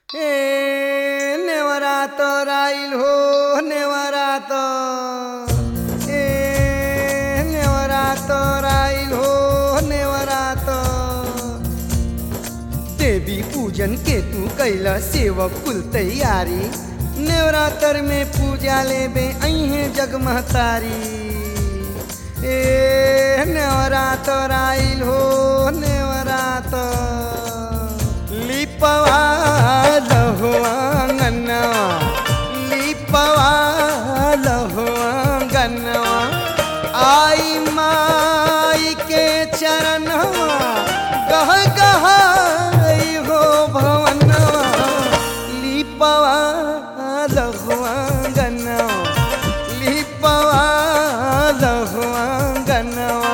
ए नेवरा तर आइल हो नेवरा त ए नेवरा तर आइल हो नेवरा त देवी पूजन के तू कैला सेवक कुल तैयारी नेवरातर में पूजा लेबे अहे जगमहतारी ए नेवरातर आइल हो नेवरातर लिपवा लहो आंगनवा लिपवा लहो आंगनवा आई माई के चरणवा गह गह हो भवनवा लिपवा लहो आंगनवा लिपवा लहो आंगनवा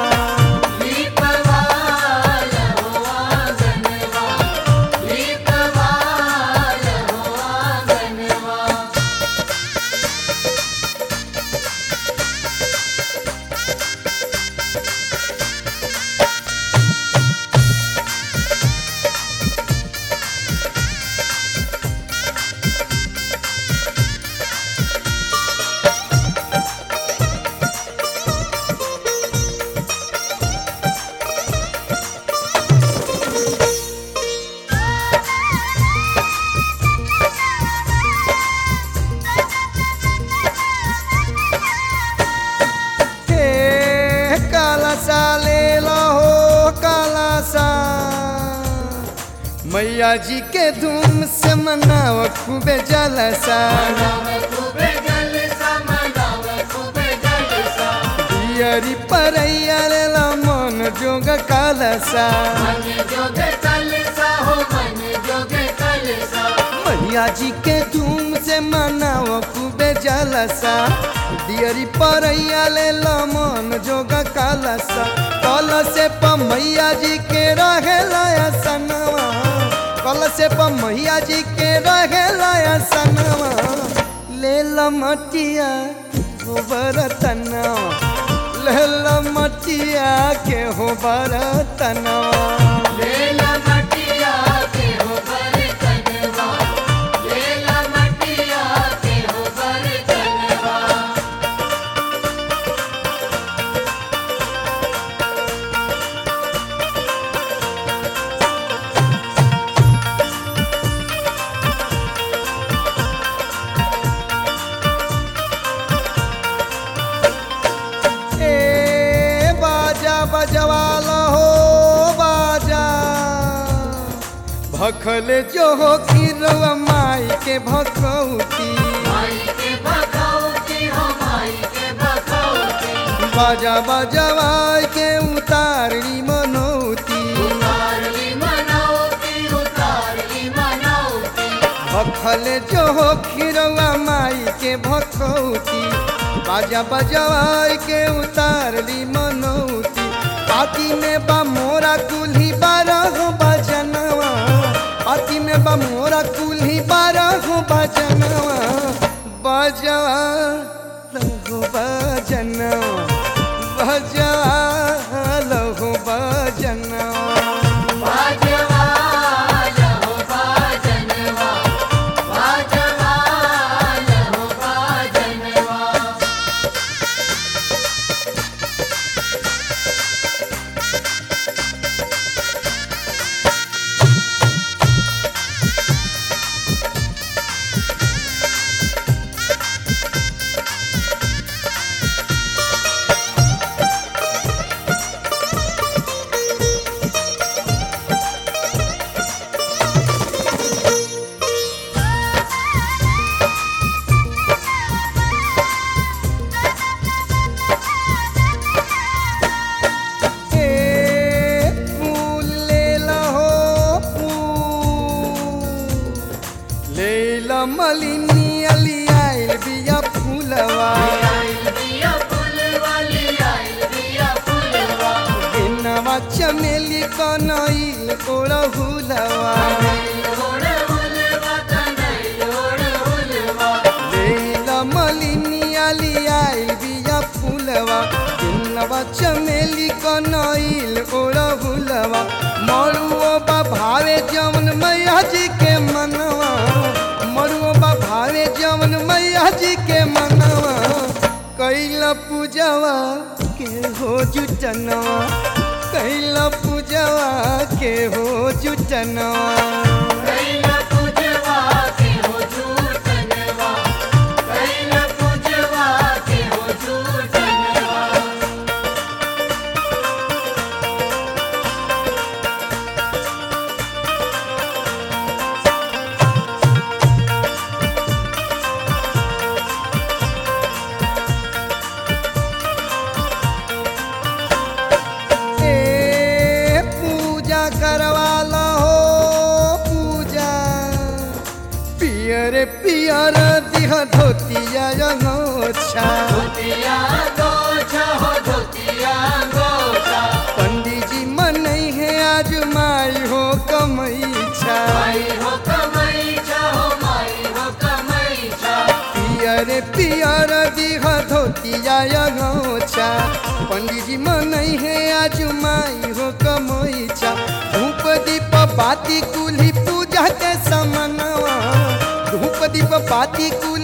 हे कालासा ले हो कालासा मैया जी के धूम से मनाव खूबे जलसा दियरी परैया लेला मन जोग कालसा मैया जी के धूम से मनाव खूबे जलसा दियरी परैया लेला मन जोग कालसा कल से प मैया जी के रहे लाया सनवा कल से प मैया जी के रहे लाया सनवा ले मटिया हो बरतनवा ले मटिया के हो बरतनवा ए बाजा बजवाला हो बाजा भखल जो हो किरवा माई के भखौती बाजा बजवाई के उतारली मनौती भखल जो हो खिरवा माई के भखौती बाजा बजवाई के उतारली मनौती पाती में बा मोरा कुल्ही बारह बजनवा पाती में बा मोरा कुल्ही बारह बजनवा बजवा लहो बजनवा बजवा लहो बजनवा ए फूल लेला हो फूल लेला मलिनी अली आइल बिया फूलवा इनवा चमेली कनैल ओढ़हुलवा लेला मलिनी अली आइल बिया फूलवा इनवा चमेली कनैल ओढ़हुलवा मरुओ बा भावे जवन मैया जी के मनवा पूजवा के हो जुटनवा कैला पूजवा के हो जुटनवा कैला पूजवा के हो झूठनवा कैला पूजवा के हो झूठनवा ए पूजा करवाला हो पूजा पियर पियर दिह धोतिया रंगोछा धोतिया गोछा हो धोतिया गोछा पंडित जी मनई है आज माई हो कमैछा माई हो कमैछा हो माई हो कमैछा पियर पियर दिह धोतिया रंगोछा पंडित जी मनई है आज माई हो कमैछा धूप दीप बाती कुली पूजा के समनवा धूप दीप बाती कुली